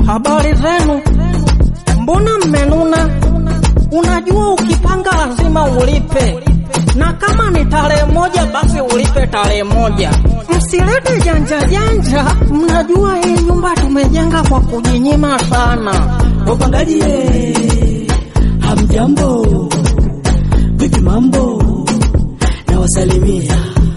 Habari zenu, mbona mmenuna? Unajua ukipanga lazima ulipe, na kama ni tarehe moja basi ulipe tarehe moja. Msilete janja janja, mnajua hii nyumba tumejenga kwa kujinyima sana. Wapangaji ye, hamjambo, vipi mambo? Na wasalimia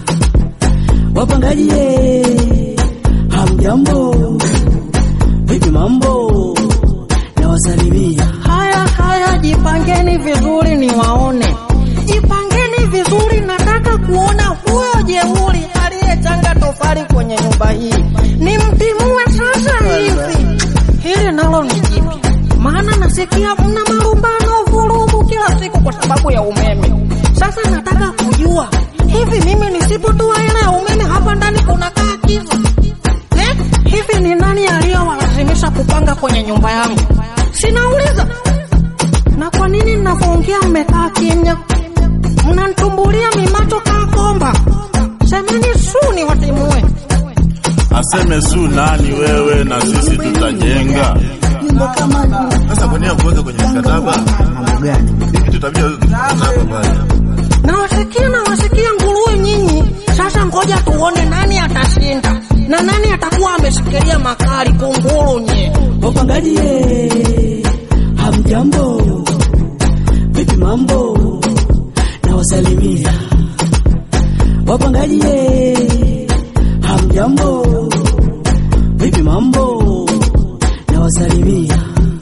wapangaji ye, hamjambo, vipi mambo? Na wasalimia Haya haya, jipangeni vizuri niwaone, jipangeni vizuri. Nataka kuona huyo jeuri aliyechanga tofali kwenye nyumba hii, nimtimue sasa hivi. Hili nalo ni jipya, maana nasikia mna marumbano, vurugu kila siku kwa sababu ya umeme. Sasa nataka kujua hivi, mimi nisipotoa hela ya umeme hapa ndani kunakaa kiza eh? Hivi ni nani aliyowalazimisha kupanga kwenye nyumba yangu? Sinauliza. Na kwa nini ninavyoongea mmekaa kimya? Mnanitumbulia mimacho kaa komba. Semeni su ni watimue. Aseme su nani wewe na sisi tutajenga. nyumba kama Sasa kwa nini kuweka kwenye mkataba? mambo gani? Hiki tutabidi weke kwenye mkataba pale. Nawasikia nawasikia nguruwe nyinyi. Sasa ngoja tuone nani atashinda na nani atakuwa ameshikilia makali kunguru nye. Wapangaji ye, hamjambo, vipi mambo? Na wasalimia wapangaji ye, hamjambo, vipi mambo? Na wasalimia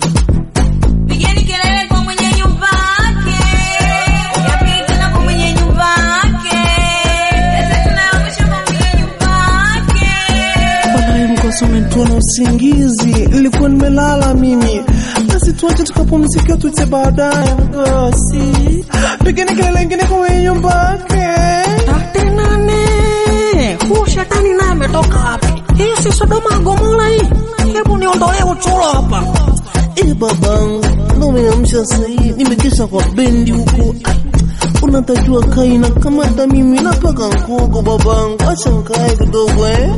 Pigeni kelele kwa mwenye nyumba yake. Yapili tena kwa mwenye nyumba yake. Sasa tunaangusha kwa mwenye nyumba yake. Banaye mkosa umenitoa na usingizi, nilikuwa nimelala mimi. Basi tuache tukapumzika, tute baadaye mkosi. Pigeni kelele ingine kwa mwenye nyumba yake. Tate nane. Huu shetani naye ametoka wapi? Hii si Sodoma Gomora hii. Hebu niondolee uchuro hapa. Eh, babangu, ndo umeamsha sahii, nimekesha kwa bendi huko. Ah, Unatajua kaina kama hata mimi napaka nkugo babangu, acha nkae kidogo eh.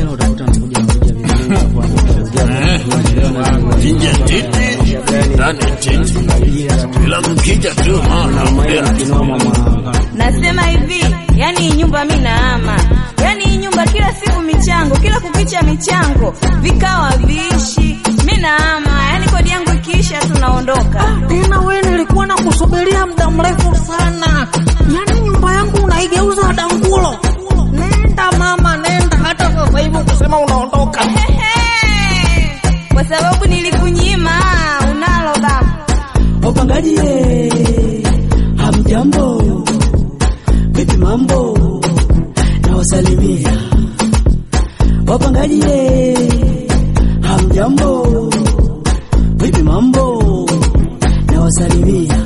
Nje titi, ndani titi. Bila kukija tu maana Nasema hivi, yani hii nyumba mi naama. Yani hii nyumba kila siku michango, kila kukicha michango, vikao haviishi. Mi naama, yani kodi yangu ikiisha tunaondoka. Tena wewe nilikuwa na kusubiria muda mrefu sana. Yaani nyumba yangu unaigeuza dangulo. Nenda mama, nenda hata sasa hivi ukisema unaondoka. Ehe, Kwa sababu nilikunyima, unalo baba. wapangaji ye, hamjambo, vipi mambo? Na wasalimia wapangaji ye, hamjambo, vipi mambo? Na wasalimia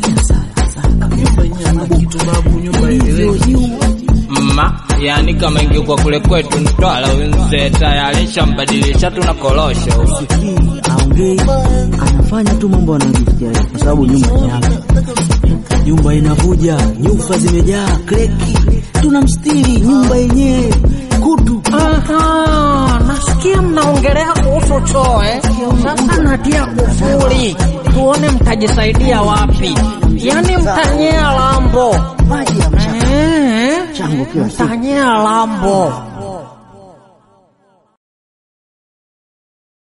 mma yani kama ingekuwa kule kwetu Mtwara mzee tayari shambadilisha tuna korosho Sikii aongei, anafanya tu mambo anayofikiria kwa sababu nyumba ni yake. Nyumba inavuja, nyufa zimejaa, kreki, tunamstiri nyumba yenyewe kutu. Aha, nasikia mnaongelea kuhusu choo eh? Sasa natia kufuri, tuone mtajisaidia wapi. Yaani mtanyea lambo Maji ya mchanga eh? chango kila siku. Mtanyea lambo